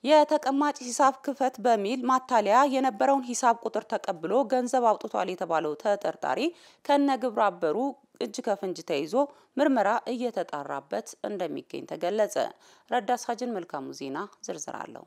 የተቀማጭ ሂሳብ ክፈት በሚል ማታለያ የነበረውን ሂሳብ ቁጥር ተቀብሎ ገንዘብ አውጥቷል የተባለው ተጠርጣሪ ከነ ግብረ አበሩ እጅ ከፍንጅ ተይዞ ምርመራ እየተጣራበት እንደሚገኝ ተገለጸ። ረዳት ሳጅን መልካሙ ዜና ዝርዝር አለው።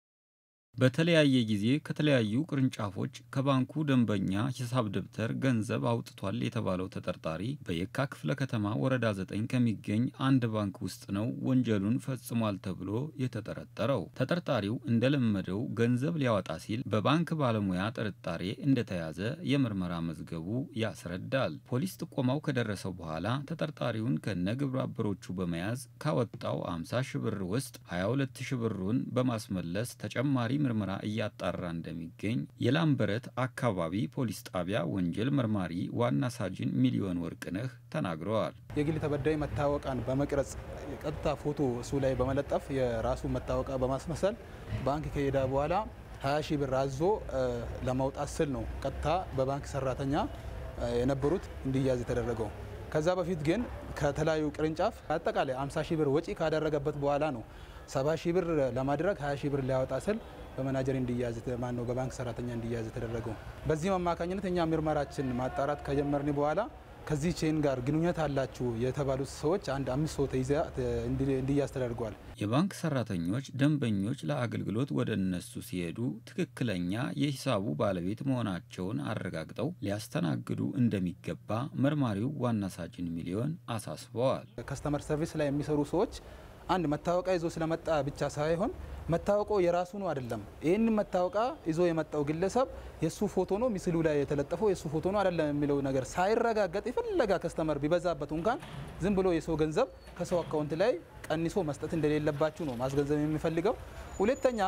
በተለያየ ጊዜ ከተለያዩ ቅርንጫፎች ከባንኩ ደንበኛ ሂሳብ ደብተር ገንዘብ አውጥቷል የተባለው ተጠርጣሪ በየካ ክፍለ ከተማ ወረዳ ዘጠኝ ከሚገኝ አንድ ባንክ ውስጥ ነው ወንጀሉን ፈጽሟል ተብሎ የተጠረጠረው። ተጠርጣሪው እንደለመደው ገንዘብ ሊያወጣ ሲል በባንክ ባለሙያ ጥርጣሬ እንደተያዘ የምርመራ መዝገቡ ያስረዳል። ፖሊስ ጥቆማው ከደረሰው በኋላ ተጠርጣሪውን ከነ ግብረ አበሮቹ በመያዝ ካወጣው 50 ሺህ ብር ውስጥ 22 ሺህ ብሩን በማስመለስ ተጨማሪ ምርመራ እያጣራ እንደሚገኝ የላምበረት አካባቢ ፖሊስ ጣቢያ ወንጀል መርማሪ ዋና ሳጅን ሚሊዮን ወርቅነህ ተናግረዋል። የግል ተበዳይ መታወቂያን በመቅረጽ ቀጥታ ፎቶ እሱ ላይ በመለጠፍ የራሱ መታወቂያ በማስመሰል ባንክ ከሄደ በኋላ 20 ሺህ ብር አዞ ለማውጣት ስል ነው ቀጥታ በባንክ ሰራተኛ የነበሩት እንዲያዝ የተደረገው። ከዛ በፊት ግን ከተለያዩ ቅርንጫፍ አጠቃላይ 50 ሺህ ብር ወጪ ካደረገበት በኋላ ነው 70 ሺህ ብር ለማድረግ 20 ሺህ ብር ሊያወጣ ስል በመናጀር እንዲያዝ ማን ነው በባንክ ሰራተኛ እንዲያዝ የተደረገው። በዚህም አማካኝነት እኛ ምርመራችን ማጣራት ከጀመርን በኋላ ከዚህ ቼን ጋር ግንኙነት አላችሁ የተባሉት ሰዎች አንድ አምስት ሰው ተይዛ እንዲያዝ ተደርጓል። የባንክ ሰራተኞች ደንበኞች ለአገልግሎት ወደ እነሱ ሲሄዱ ትክክለኛ የሂሳቡ ባለቤት መሆናቸውን አረጋግጠው ሊያስተናግዱ እንደሚገባ መርማሪው ዋና ሳጅን ሚሊዮን አሳስበዋል። ከስተመር ሰርቪስ ላይ የሚሰሩ ሰዎች አንድ መታወቂያ ይዞ ስለመጣ ብቻ ሳይሆን መታወቂያው የራሱ ነው አይደለም። ይህን መታወቂያ ይዞ የመጣው ግለሰብ የእሱ ፎቶ ነው ምስሉ ላይ የተለጠፈው የእሱ ፎቶ ነው አይደለም የሚለው ነገር ሳይረጋገጥ የፈለጋ ከስተመር ቢበዛበት እንኳን ዝም ብሎ የሰው ገንዘብ ከሰው አካውንት ላይ ቀንሶ መስጠት እንደሌለባችሁ ነው ማስገንዘብ የሚፈልገው። ሁለተኛ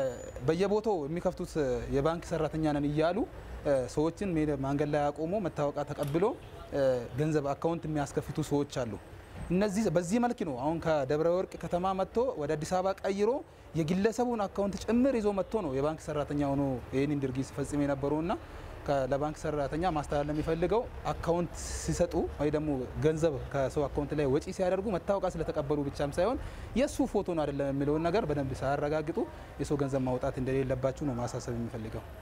በየቦታው የሚከፍቱት የባንክ ሰራተኛ ነን እያሉ ሰዎችን መንገድ ላይ አቆሞ መታወቂያ ተቀብሎ ገንዘብ አካውንት የሚያስከፍቱ ሰዎች አሉ። እነዚህ በዚህ መልክ ነው አሁን ከደብረ ወርቅ ከተማ መጥቶ ወደ አዲስ አበባ ቀይሮ የግለሰቡን አካውንት ጭምር ይዞ መጥቶ ነው የባንክ ሰራተኛ ሆኖ ይህንን ድርጊት ሲፈጽም የነበረውና ለባንክ ሰራተኛ ማስተላለፍ የሚፈልገው አካውንት ሲሰጡ ወይ ደግሞ ገንዘብ ከሰው አካውንት ላይ ወጪ ሲያደርጉ መታወቂያ ስለተቀበሉ ብቻም ሳይሆን የእሱ ፎቶ ነው አይደለም የሚለውን ነገር በደንብ ሳያረጋግጡ የሰው ገንዘብ ማውጣት እንደሌለባችሁ ነው ማሳሰብ የሚፈልገው።